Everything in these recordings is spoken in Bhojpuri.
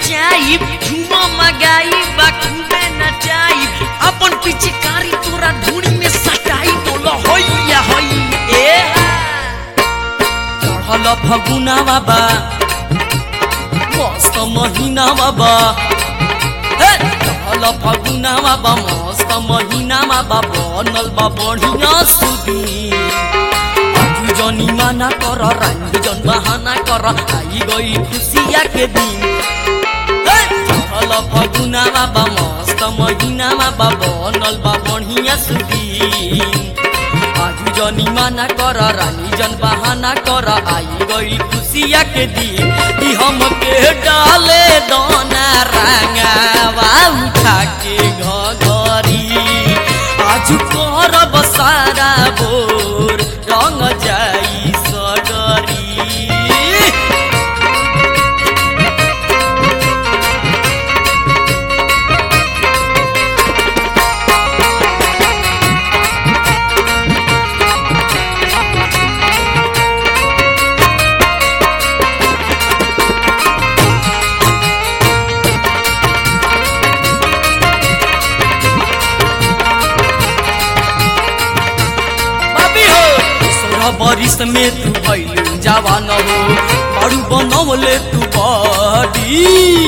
नचाई झूमा मगाई बा खूबे नचाई अपन पिचकारी तोरा धूड़ी में सटाई बोलो होइया होई ए चढ़ल फगुना बाबा मस्त महीना बाबा हे चढ़ल फगुना बाबा मस्त महीना बाबा बनल बा बढ़िया सुदी आजू जनी माना कर रंग जन बहाना कर आई गई खुशिया के दिन हे, चढ़ल फगुना बाबा मस्त महीना बाबा बनल बा बढ़िया सुदीन आजू जनी माना कर रानी जन बहाना कर आई गई खुशिया के दिन ई हम के डाले दोना रंगावा उठा के घरी आज करब सारा बोर रंग जाई सगरी बाबी हो सोलह बरिस में तू भइलू जवान हो बड़ू बनवले तू बड़ी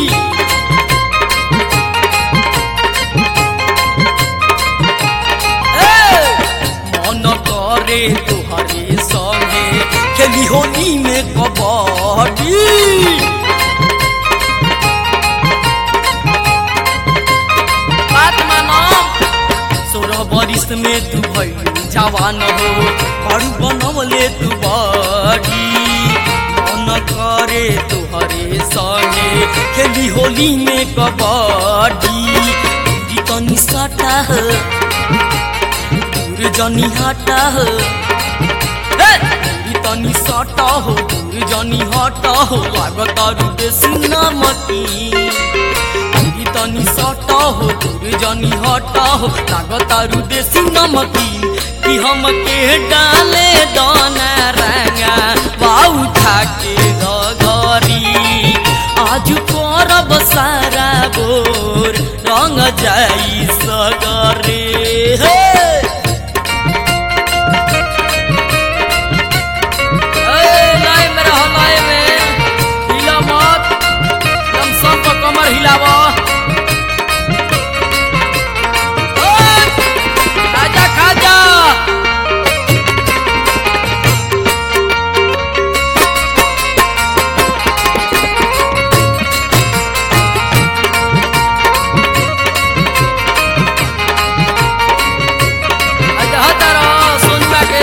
ए, मन करे तुहरे संगे खेली होली में कबड्डी बात मानो सोलह बरिस में तू भइलू जवान हो बड़ू बनवले तू बड़ी मन करे तुहरे संगे खेली होली में कबड्डी दूरी तनी सटा हो दूर जनी हटा हो हे! दूरी तनी सटा हो दूर जनी हटा हो लागत रूपे सिन्नमती दूरी तनी सट हो दूर जनी हट हो लागतारू देसी नमकीन कि हम के डाले दाना रंगा बा उठा के घरी आज करब सारा बोर रंग जाई सगरे हे ए, लाए में रहो, लाए में। हिला मत। एकदम सब पर कमर हिलावा ओए, खाजा खाजा अच्छा हतारो सोनुआ के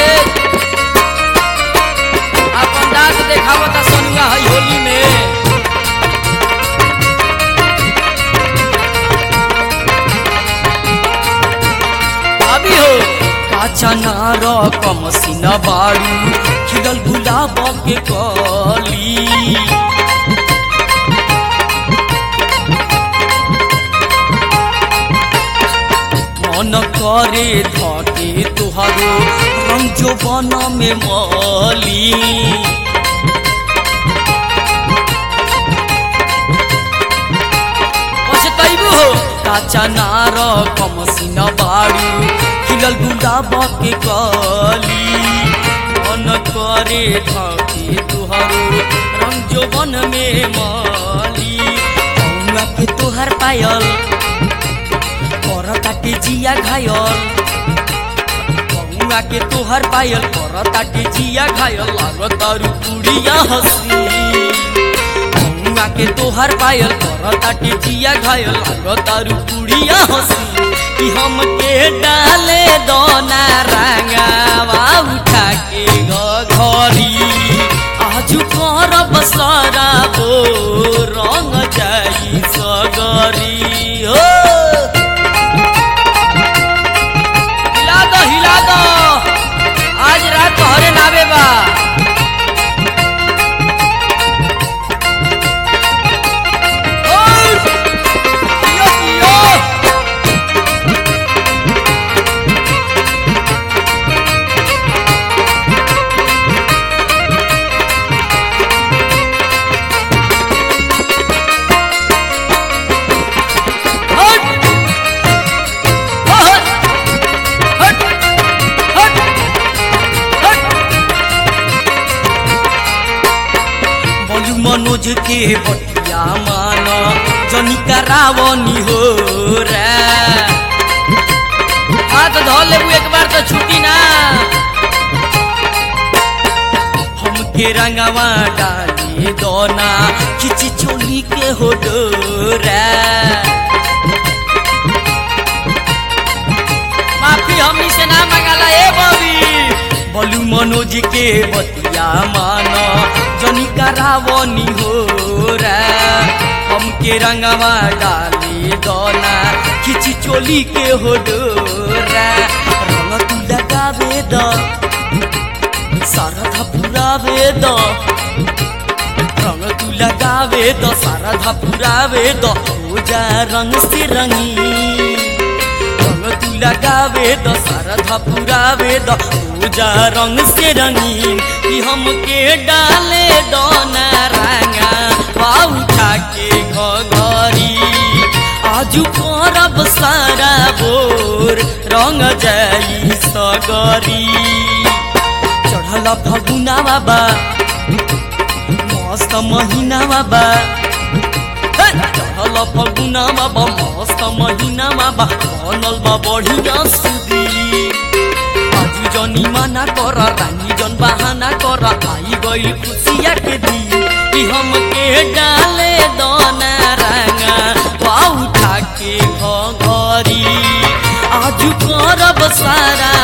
अपन दांत देखावता सोनुआ है होली में अभी हो काचा नार कम सीना बाड़ू खिलल गुलाब के कली मन करे धके तुहारो रंग जो बन में मली पछतैबू हो काचा नार कमसिन बाड़ू खिलल गुलाब के कली मन करे थके तुहरो रंग जोबन में मली कौआ के तोहर पायल कर काटे जिया घायल कौआ के तोहर पायल कर काटे जिया घायल लागत तारू कुड़िया हसी कौआ के तोहर पायल कर काटे जिया घायल लागत तारू कुड़िया हसी कि हम के डाले दोना रंगावा उठा के घरी आजू करब सारा बो रंग जाई सगरी हो हिला दो हिला दो आज रात तोहरे नावे बा ओय! पियो, पियो! मनोज के बतिया मान जनी करावनी हो रे हाँ तो धो लेबू एक बार तो छुट्टी ना हमके रंगवा डाली दोना खिची चोली के हो डोरा माफी हमनी से ना मंगाला ए बबी बोलू मनोज के बतिया मान जनी करावनी हो रे हमके रंगवा डाली दोना खिची चोली के हो डोरा रंग तू लगावे द सारधा पुरावे द रंग तू लगावे द सारधा पुरावे द हो जा रंग से रंगी रंग तू लगावे द सारधा पुरावे द हो जा रंग से रंगीन कि हमके डाले दोना रंगा पाऊ उठा के घरी आजू करब सारा बोर रंग जाई सगरी चढ़ल फगुना बाबा मस्त महीना बाबा हे! चढ़ल फगुना बाबा मस्त महीना बाबा बनल बा बढ़िया सुदी आजू जनी माना कर रानी जन बहाना कर आई गइल खुशिया के दी कि हमके डाले दोना रंगा पाऊ उठा के घरी आजू करब सारा